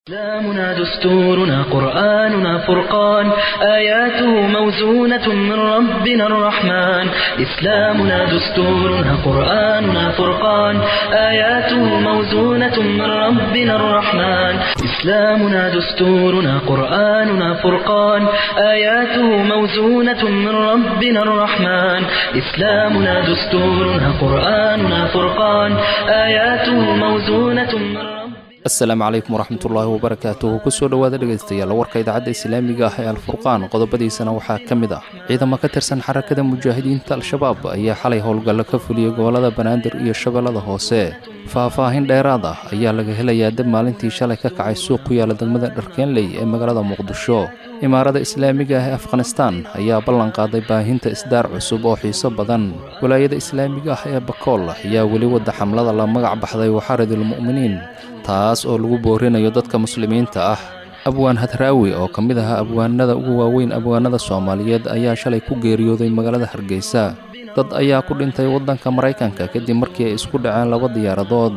إسلامنا دستورنا قرآننا فرقان آياته موزونة من ربنا الرحمن إسلامنا دستورنا قرآننا فرقان آياته موزونة من ربنا الرحمن إسلامنا دستورنا قرآننا فرقان آياته موزونة من ربنا الرحمن إسلامنا دستورنا قرآننا فرقان آياته موزونة من ربنا asalaamu calaykum waraxmatullaahi wabarakaatuhu kusoo dhowaada dhegaystayaal warka idaacadda islaamiga ah ee alfurqaan qodobadiisana waxaa ka mid ah ciidamo ka tirsan xarakada mujaahidiinta al-shabaab ayaa xalay howlgallo ka fuliyey gobollada banaadir iyo shabeellada hoose faah-faahin dheeraad ah ayaa laga helayaa dab maalintii shalay ka kacay suuq ku yaala degmada dharkeenley ee magaalada muqdisho imaarada islaamiga ah ee afghanistaan ayaa ballan qaaday baahinta isdaar cusub oo xiiso badan walaayada islaamiga ah ee bakool ayaa weli wadda xamlada la magac baxday waxaaridulmu'miniin taas oo lagu boorinayo dadka muslimiinta ah abwaan hadraawi oo ka mid ahaa abwaanada ugu waaweyn abwaanada soomaaliyeed ayaa shalay ku geeriyooday magaalada hargeysa dad ayaa ku dhintay waddanka maraykanka kadib markii ay isku dhaceen laba diyaaradood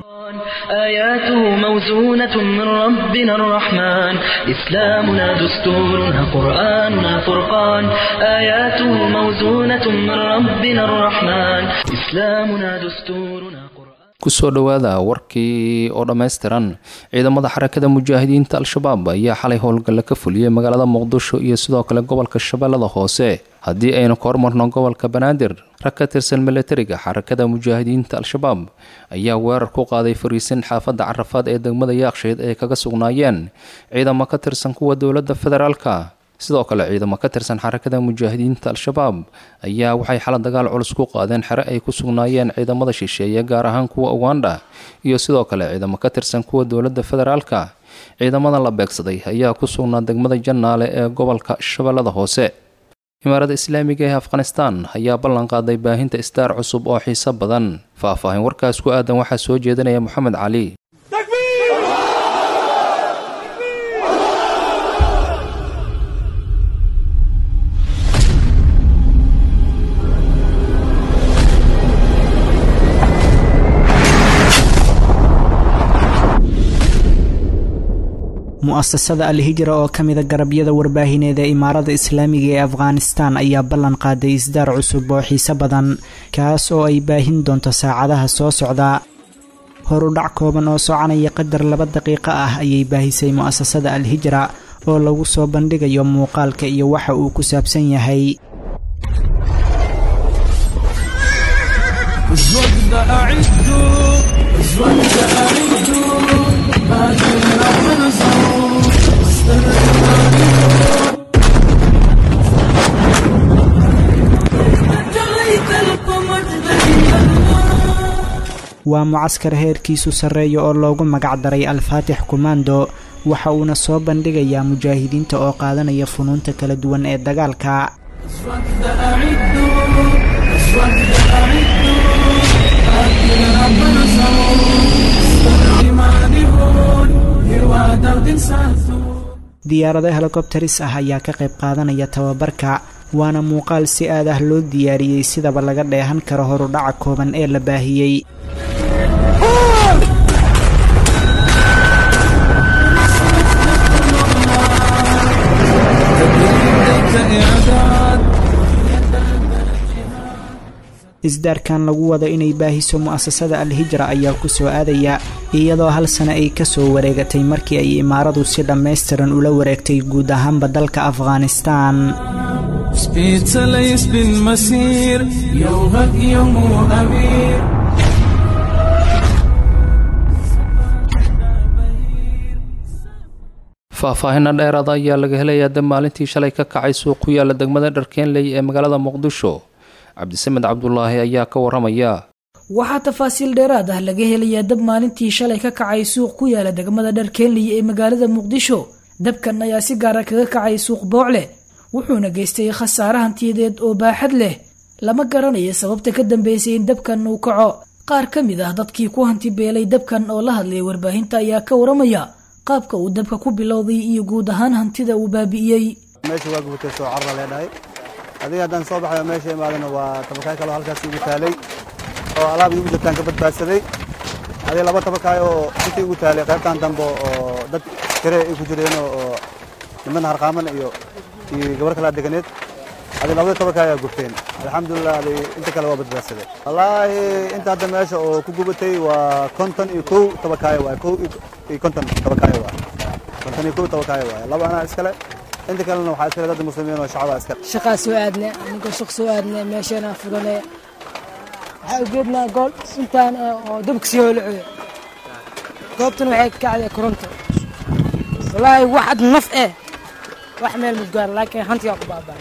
آياته موزونة من ربنا الرحمن إسلامنا دستورنا قرآننا فرقان آياته موزونة من ربنا الرحمن إسلامنا دستورنا قرآن kusoo dhowaada warkii oo dhammaystiran ciidamada xarakada mujaahidiinta al-shabaab ayaa xalay howlgalle ka fuliyey magaalada muqdisho iyo sidoo kale gobolka shabeellada hoose haddii aynu ka hormarno gobolka banaadir rag ka tirsan milatariga xarakada mujaahidiinta al-shabaab ayaa weerar ku qaaday fariisin xaafadda carafaad ee degmada yaakshayd ay kaga sugnaayeen ciidamo ka tirsan kuwa dowladda federaalka sidoo kale ciidamo ka tirsan xarakada mujaahidiinta al-shabaab ayaa waxay xala dagaal culus ku qaadeen xere ay ku sugnaayeen ciidamada shisheeye gaar ahaan kuwa uganda iyo sidoo kale ciidamo ka tirsan kuwa dowladda federaalka ciidamada la beegsaday ayaa ku sugnaa degmada jannaale ee gobolka shabeellada hoose imaarada islaamiga ee afghanistaan ayaa ballan qaaday baahinta isdaar cusub oo xiiso badan faah-faahin warkaas ku aadan waxaa soo jeedinaya moxamed cali mu-asasada al-hijra oo ka mida garabyada warbaahineed ee imaarada islaamiga ee afghanistan ayaa ballan qaaday isdaar cusub oo xiise badan kaas oo ay baahin doonto saacadaha soo socda horudhac kooban oo soconaya qadar laba daqiiqo ah ayay baahisay mu-asasada al-hijra oo lagu soo bandhigayo muuqaalka iyo waxa uu ku saabsan yahay waa mucaskar heerkiisu sarreeya oo loogu magac daray al-faatix komando waxa uuna soo bandhigayaa mujaahidiinta oo qaadanaya funuunta kala duwan ee dagaalka diyaarado helikobteris ah ayaa ka qayb qaadanaya tababarka waana muuqaal si aad ah loo diyaariyey sidaba laga dheehan karo horudhaca kooban ee la baahiyey isdaarkan lagu wado inay baahiso mu-asasada al-hijra ayaa ku soo aadaya iyadoo hal sano ay ka soo wareegatay markii ay imaaradu si dhammaystiran ula wareegtay guud ahaanba dalka afghanistan faah-faahina dheeraada ayaa laga helayaa dab maalintii shalay ka kacay suuq ku yaala degmada dharkeenley ee magaalada muqdisho cabdisamed cabdulaahi ayaa ka waramaya waxaa tafaasiil dheeraad ah laga helayaa dab maalintii shalay ka kacay suuq ku yaala degmada dharkeenley ee magaalada muqdisho dabkan ayaa si gaara kaga kacay suuq boocle wuxuuna geystay khasaare hantiyadeed oo baaxad leh lama garanayo sababta ka dambeysay in dabkan uu kaco qaar ka mid ah dadkii ku hanti beelay dabkan oo la hadlaya warbaahinta ayaa ka waramaya qaabka uu dabka ku bilowday iyo guud ahaan hantida uu baabi'iyey meesha waa gubtay soo carra leedhahay adiga haddaan soo baxayo meesha imaadana waa tabakaay kaloo halkaas igu taalay oo alaab igu jirtaan ka badbaadsaday adiga laba tabakaay oo intii igu taalay qaybtan dambe oo dad askare ay ku jireen oo niman harqaaman iyo iyo gabar kala deganeed adi labada tobanka ayaa gubteen alxamdulilah adi inta kale waa badbaadsadeen wallaahi inta hadda meesha oo ku gubatay waa konton iyo kow tabakaayo waay kow iyo konton tabakaayo waay konton iyo kow tabakaayo waay laba anaa iskale inta kalena waxaa iskale dad muslimiin oo shacabaa iskale shaqaa soo aadne aniga shaq soo aadne meeshana furane waxaa ujeednaa gool intaan oo dabka sii hoolacoyo goobtan waxay ka kacday koronto wallaahi waxad naf eh wax meel mudgaar laakiin hantigaa ku baabaa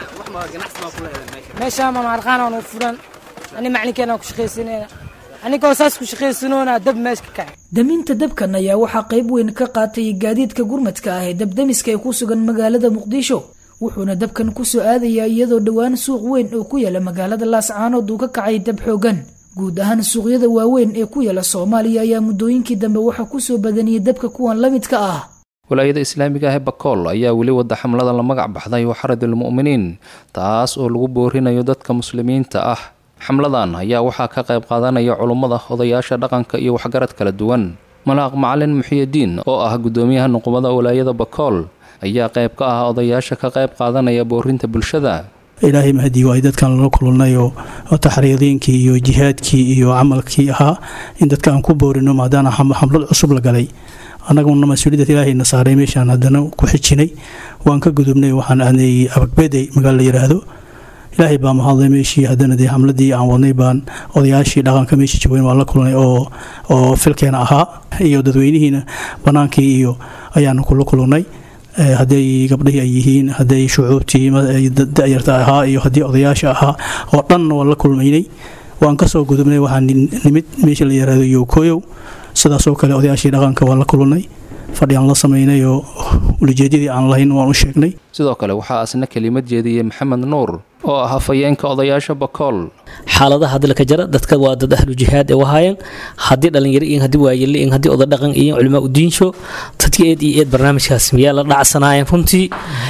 meeshaan ma maarqaanaan u furan ani maclinkeenaan ku shaqaysanayna anigoo saas ku shaqaysanoona dab meesha ka kacay daminta dabkan ayaa waxaa qayb weyn ka qaatay gaadiidka gurmadka ah ee dabdamiska ee ku sugan magaalada muqdisho wuxuuna dabkan ku soo aadayaa iyadoo dhowaan suuq weyn oo ku yaala magaalada laascaanood uu ka kacay dab xoogan guud ahaan suuqyada waaweyn ee ku yaala soomaaliya ayaa muddooyinkii dambe waxaa ku soo badaniyey dabka kuwan la midka ah walaayada islaamiga ah ee bakool ayaa weli wada xamlada la magac baxday waxaradul mu'miniin taas oo lagu boorinayo dadka muslimiinta ah xamladan ayaa waxaa ka qayb qaadanaya culummada odayaasha dhaqanka iyo waxgarad kala duwan malaaq macalin muxiyidiin oo ah guddoomiyaha nuqumada walaayada bakool ayaa qayb ka ah odayaasha ka qayb qaadanaya boorinta bulshada ilaahay mahadii waa ay dadkan lala kulannay oo taxriidiinkii iyo jihaadkii iyo camalkii ahaa in dadka aan ku boorino maadaana xamlad cusub la galay annaguna mas-uuliyadda ilaahayna saaray meeshaan haddana ku xijinay waan ka gudubnay waxaan aadnay abagbeday magaalo la yidhaahdo ilaahay baa mahadlay meeshii haddana dee xamladii aan wadnay baan odayaashii dhaqanka meeshii joogeen waan la kulnay oo oo filkeena ahaa iyo dadweynihiina bannaankii iyo ayaanu kula kulannay hadday gabdhihii ay yihiin hadday shucuubtii dayarta ahaa iyo haddii odayaasha ahaa oo dhan waan la kulmaynay waan kasoo gudubnay waxaan nimid meesha la yaraado yowkoyow sidaasoo kale odayaashii dhaqanka waan la kulannay fadhi aan la samaynay oo ulijeedyadii aan lahayn waan u sheegnay sidoo kale waxaa asna kelimad jeediyey maxamed nuur oo ah hafayeenka odayaasha bakool xaaladaha hadda laka jara dadka waa dad ahlu jihaad ee wahaayeen haddii dhalinyaro iyo haddii waayele iyo haddii oday dhaqan iyo culimaa udiinsho dadka eed iyo eed barnaamijkaas miyaa la dhacsanaayeen runtii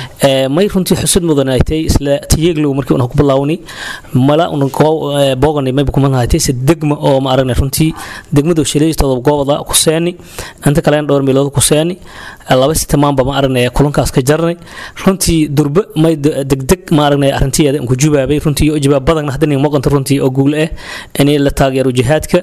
may runtii xusud mudan ay tahay isla tiyeeglow markii una ku bilaawni mala una booganay mayba kuma lahaatay se degma oo ma aragnay runtii degmada shaleystooda goobada ku seeni inta kalena dhowr meelood ku seeni laba sitamaanba ma aragnay kulankaas ka jarnay runtii durbe may degdeg ma aragnay arrintiyeeda ku jubaabay runtii iyo jawaab badan hadda muuqanta runtii oo guul ah in la taageero jihaadka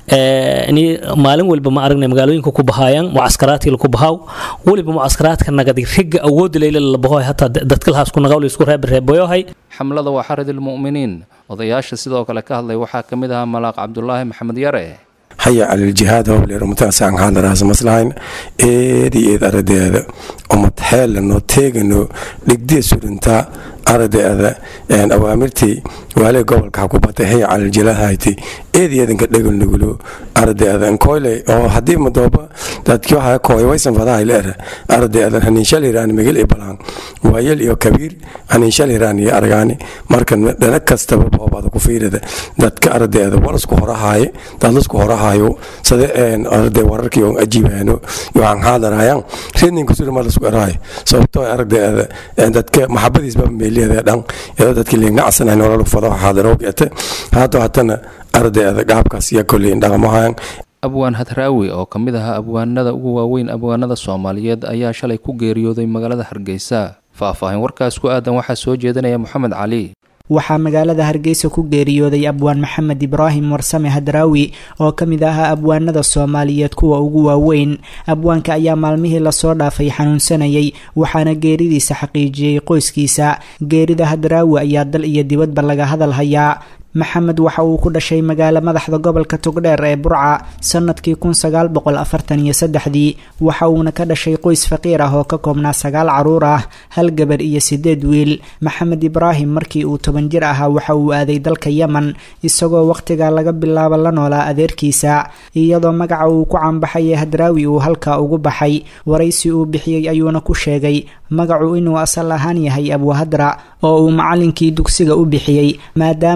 in maalin walba ma aragnay magaalooyinka ku bahaayaan mucaskaraadkii ku bahaaw waliba mucaskaraadka nagadi riga awood leyle la bahoy hataa dadka lahaas ku nagawl isku reeb reeboyohay xamlada waa xaradul mu'miniin odayaasha sidoo kale ka hadlay waxaa ka mid ahaa malaaq cabdulaahi maxamed yare haya caliljihaad howleer umataasaan haandaraas maslahayn eedi eed aradeeda umad xeelano teegano dhigdee surintaa aradeeda awaamirtii waalee gobolka xakubata haya caliljilahayti eedi eedanka dhegalnugulo aradeeda nkoyle oo haddii madooba dadkii waxaa kooy waysan fadahay leer aradeeda haniinshal hiraan migil i balaan waayel iyo kabiir haniinshal hiraan iyo argaani marka dhana kastaba boobada ku fiirada dadka aradeeda walasku horahaaye dadlasku horahayo sida arade wararkii oo ajiibaano iyo aan haadarayaan reedninka surma lasku erahay sababtoo aradeeda dadka maxabadiisba meeliyeeda dhan iyadoo dadkii liingacsanay nolol fado haadaroogeete haato hatana ardeeda gaabkaas iyo kolleyn dhaqamahayan abwaan hadraawi oo ka mid ahaa abwaanada ugu waaweyn abwaanada soomaaliyeed ayaa shalay ku geeriyooday magaalada hargeysa faahfaahin warkaas ku aadan waxaa soo jeedinaya moxamed cali waxaa magaalada hargeysa ku geeriyooday abwaan maxamed ibraahim warsame hadraawi oo ka mid ahaa abwaanada soomaaliyeed kuwa ugu waaweyn abwaanka ayaa maalmihii lasoo dhaafay xanuunsanayay waxaana geeridiisa xaqiijiyey qoyskiisa geerida hadraawi ayaa dal iyo dibadba laga hadal hayaa maxamed waxa uu ku dhashay magaalo madaxda gobolka togdheer ee burca sanadkii kun sagaal boqol afartan iyo saddexdii waxa uuna ka dhashay qoys faqiir ah oo ka koobnaa sagaal caruur ah hal gabar iyo sideed wiil maxamed ibraahim markii uu toban jir ahaa waxa uu aaday dalka yemen isagoo wakhtigaa laga bilaabo la noolaa adeerkiisa iyadoo magaca uu ku caanbaxay ee hadraawi uu halkaa ugu baxay waraysi uu bixiyey ayuuna ku sheegay magacu inuu asal ahaan yahay abwahadra oo uu macalinkii dugsiga u bixiyey maadaama uu ahaa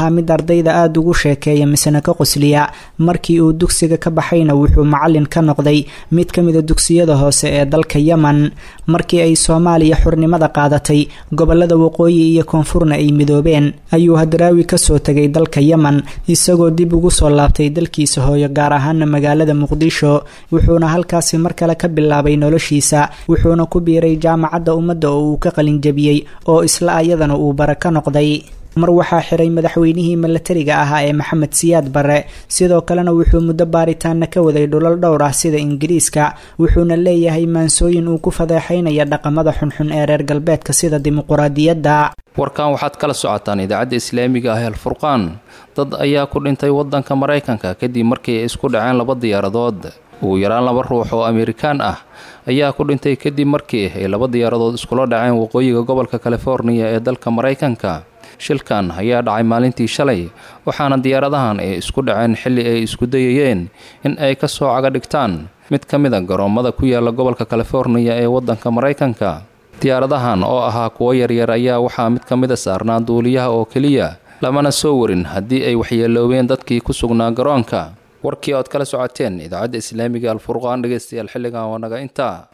ahaa mid ardayda aada ugu sheekeeya misena ka qosliya markii uu dugsiga ka baxayna wuxuu macalin ka noqday mid ka mida dugsiyada hoose ee dalka yemen markii ay soomaaliya xurnimada qaadatay gobolada waqooyi iyo koonfurna ay midoobeen ayuu hadraawi kasoo tegay dalka yemen isagoo dib ugu soo laabtay dalkiisa hooyo gaar ahaana magaalada muqdisho wuxuuna halkaasi mar kale ka bilaabay noloshiisa wuxuuna ku biiray jaamacadda ummadda oo uu ka qalinjabiyey oo isla ayadana uu bara ka noqday mar waxaa xiray madaxweynihii milatariga ahaa ee maxamed siyaad barre sidoo kalena wuxuu muddo baaritaana ka waday dhulal dhowr ah sida ingiriiska wuxuuna leeyahay maansooyin uu ku fadeexaynaya dhaqamada xunxun ee reer galbeedka sida dimuquraadiyadda warkan waxaad kala socotaan idaacadda islaamiga ah ee alfurqaan dad ayaa ku dhintay waddanka maraykanka kadib markii ay isku dhaceen laba diyaaradood ugu yaraan laba ruux oo amerikaan ah ayaa ku dhintay kadib markii ay laba diyaaradood iskula dhaceen waqooyiga gobolka californiya ee dalka maraykanka shilkan ayaa dhacay maalintii shalay waxaana diyaaradahan ay isku dhaceen xilli ay isku dayayeen in ay ka soo caga dhigtaan mid ka mid a garoommada ku yaala gobolka californiya ee waddanka maraykanka diyaaradahan oo ahaa kuwo yaryar ayaa waxaa mid ka mid a saarnaa duuliyaha oo keliya lamana soo warin haddii ay waxyeeloobeen dadkii ku sugnaa garoonka warkii ood kala socoteen idaacadda islaamiga alfurqaan dhegeystayaal xilligan waa naga intaa